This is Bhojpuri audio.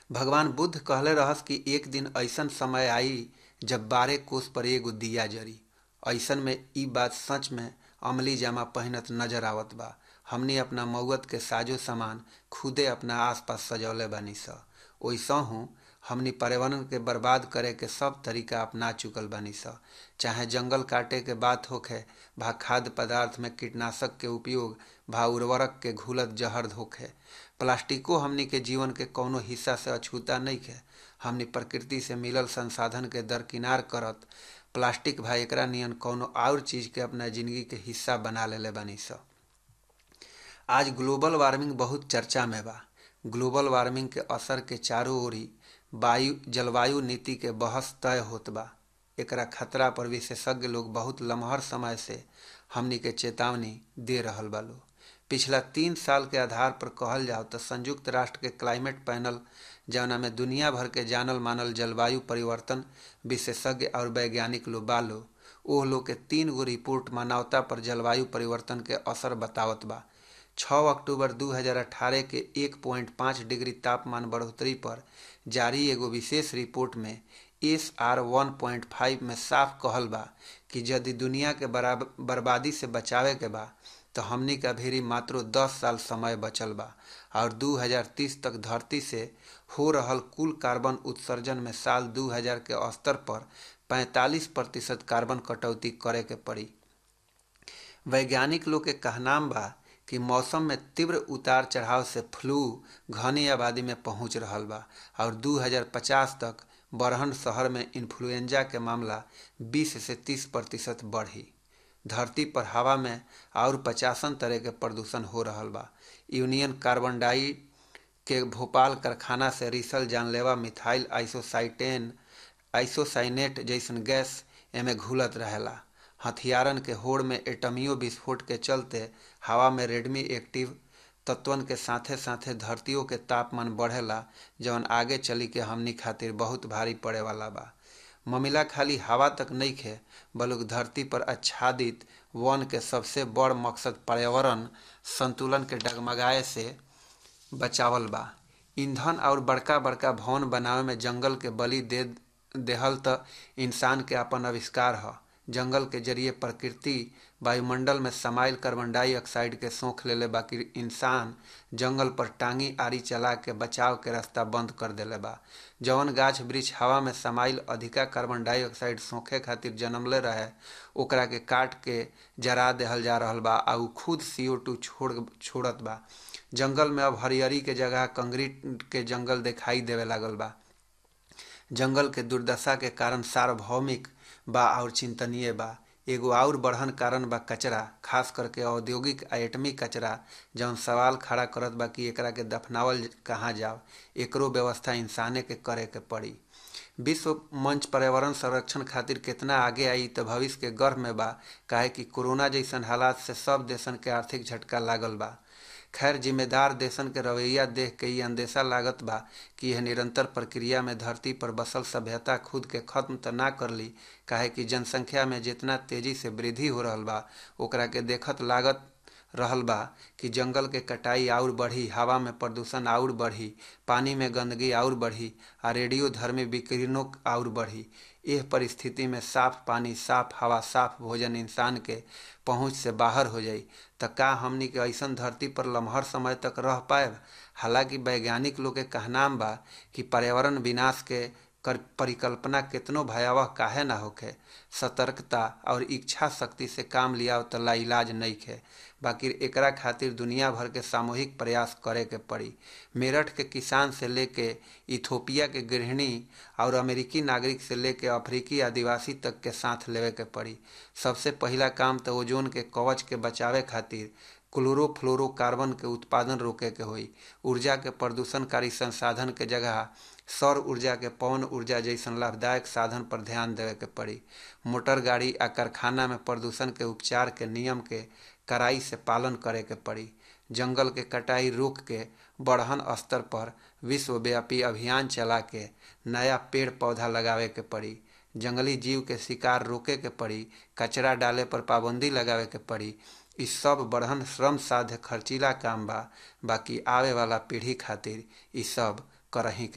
भगवान बुद्ध कहले रहस कि एक दिन ऐसन समय आई जब बारह कोस पर एगो दिया जरी ऐसन में ई बात सच में अमली जामा पहनत नजर आवत बा हमनी अपना मऊत के साजो सामान खुदे अपना आसपास सजौले बानी स ओइसहू हमनी पर्यावरण के बर्बाद करे के सब तरीका अपना चुकल बानी स चाहे जंगल काटे के बात होखे भा खाद्य पदार्थ में कीटनाशक के उपयोग भा उर्वरक के घुलत जहर होखे प्लास्टिको हमनी के जीवन के कौनो हिस्सा से अछूता नहीं है हमनी प्रकृति से मिलल संसाधन के दरकिनार करत प्लास्टिक भा एकरा नियन कौनो और चीज के अपना जिंदगी के हिस्सा बना लेले बानी स आज ग्लोबल वार्मिंग बहुत चर्चा में बा ग्लोबल वार्मिंग के असर के चारों ओरी वायु जलवायु नीति के बहस तय होत बा एकरा खतरा पर विशेषज्ञ लोग बहुत लम्हर समय से हमनी के चेतावनी दे रहल बा लोग पिछला तीन साल के आधार पर कहल जाओ तो संयुक्त राष्ट्र के क्लाइमेट पैनल जौना में दुनिया भर के जानल मानल जलवायु परिवर्तन विशेषज्ञ और वैज्ञानिक लोग बालो ओह लोग के तीन गो रिपोर्ट मानवता पर जलवायु परिवर्तन के असर बतावत बा 6 अक्टूबर 2018 के 1.5 डिग्री तापमान बढ़ोतरी पर जारी एगो विशेष रिपोर्ट में S R one point five में साफ कहल बा कि यदि दुनिया के बर्बादी से बचावे के बा तो हमनी का भीरी मात्रो 10 साल समय बचल बा और 2030 तक धरती से हो रहल कुल कार्बन उत्सर्जन में साल 2000 के स्तर पर 45 प्रतिशत कार्बन कटौती करे के पड़ी वैज्ञानिक लोग के कहनाम बा कि मौसम में तीव्र उतार चढ़ाव से फ्लू घनी आबादी में पहुंच रहल बा और 2050 तक बरहन शहर में इन्फ्लुएंजा के मामला 20 से 30 प्रतिशत बढ़ी धरती पर हवा में और पचासन तरह के प्रदूषण हो रहल बा यूनियन कार्बन डाई के भोपाल कारखाना से रिसल जानलेवा मिथाइल आइसोसाइटेन आइसोसाइनेट जैसन गैस एमे घुलत रहेला हथियारन के होड़ में एटमियो विस्फोट के चलते हवा में रेडमी एक्टिव तत्वन के साथे साथे धरतियों के तापमान बढ़ेला जौन आगे चली के हमनी खातिर बहुत भारी पड़े वाला बा ममिला खाली हवा तक नहीं खे बल्कि धरती पर आच्छादित वन के सबसे बड़ मकसद पर्यावरण संतुलन के डगमगाए से बचावल बा ईंधन और बड़का बड़का भवन बनावे में जंगल के बलि दे देहल त इंसान के अपन आविष्कार ह जंगल के जरिए प्रकृति वायुमंडल में समाइल कार्बन डाइऑक्साइड के सोख लेले बाकी इंसान जंगल पर टांगी आरी चला के बचाव के रास्ता बंद कर देले बा जवन गाछ वृक्ष हवा में समाइल अधिका कार्बन डाइऑक्साइड सोखे खातिर जन्मले रहे ओकरा के काट के जरा देहल जा रहल बा आ उ खुद सीओ टू छोड़ छोड़त बा जंगल में अब हरियरी के जगह कंक्रीट के जंगल दिखाई देवे लागल बा जंगल के दुर्दशा के कारण सार्वभौमिक बा और चिंतनीय बा एगो और बढ़न कारण बा कचरा खास करके औद्योगिक आ एटमी कचरा जौन सवाल खड़ा करत बा कि एकरा के दफनावल कहाँ जाओ एकरो व्यवस्था इंसाने के करे के पड़ी विश्व मंच पर्यावरण संरक्षण खातिर कितना आगे आई तो भविष्य के गर्भ में बा काहे कि कोरोना जैसन हालात से सब देशन के आर्थिक झटका लागल बा खैर जिम्मेदार देशन के रवैया देख के ये अंदेशा लागत बा कि यह निरंतर प्रक्रिया में धरती पर बसल सभ्यता खुद के खत्म तो ना कर ली काहे कि जनसंख्या में जितना तेजी से वृद्धि हो रहल बा ओकरा के देखत लागत रहल बा कि जंगल के कटाई और बढ़ी हवा में प्रदूषण और बढ़ी पानी में गंदगी और बढ़ी आ रेडियो धर्मी विकिरणों और बढ़ी यह परिस्थिति में साफ पानी साफ हवा साफ भोजन इंसान के पहुंच से बाहर हो जाई तो का हमनी के ऐसन धरती पर लम्हर समय तक रह पाए हालांकि वैज्ञानिक लोग के कहनाम बा कि पर्यावरण विनाश के कर परिकल्पना कितनो भयावह काहे ना होखे सतर्कता और इच्छा शक्ति से काम लिया तो लाइलाज नहीं खे बाकी एकरा खातिर दुनिया भर के सामूहिक प्रयास करे के पड़ी मेरठ के किसान से लेके इथोपिया के गृहिणी और अमेरिकी नागरिक से लेके अफ्रीकी आदिवासी तक के साथ लेवे के पड़ी सबसे पहला काम तो ओजोन के कवच के बचावे खातिर क्लोरोफ्लोरोकार्बन के उत्पादन रोके के होई ऊर्जा के प्रदूषणकारी संसाधन के जगह सौर ऊर्जा के पवन ऊर्जा जैसन लाभदायक साधन पर ध्यान देवे के पड़ी मोटर गाड़ी आ कारखाना में प्रदूषण के उपचार के नियम के कड़ाई से पालन करे के पड़ी जंगल के कटाई रोक के बढ़हन स्तर पर विश्वव्यापी अभियान चला के नया पेड़ पौधा लगावे के पड़ी जंगली जीव के शिकार रोके के पड़ी कचरा डाले पर पाबंदी लगावे के पड़ी इ सब बढ़न श्रम साध्य खर्चीला काम बा बाकी आवे वाला पीढ़ी खातिर इ सब करही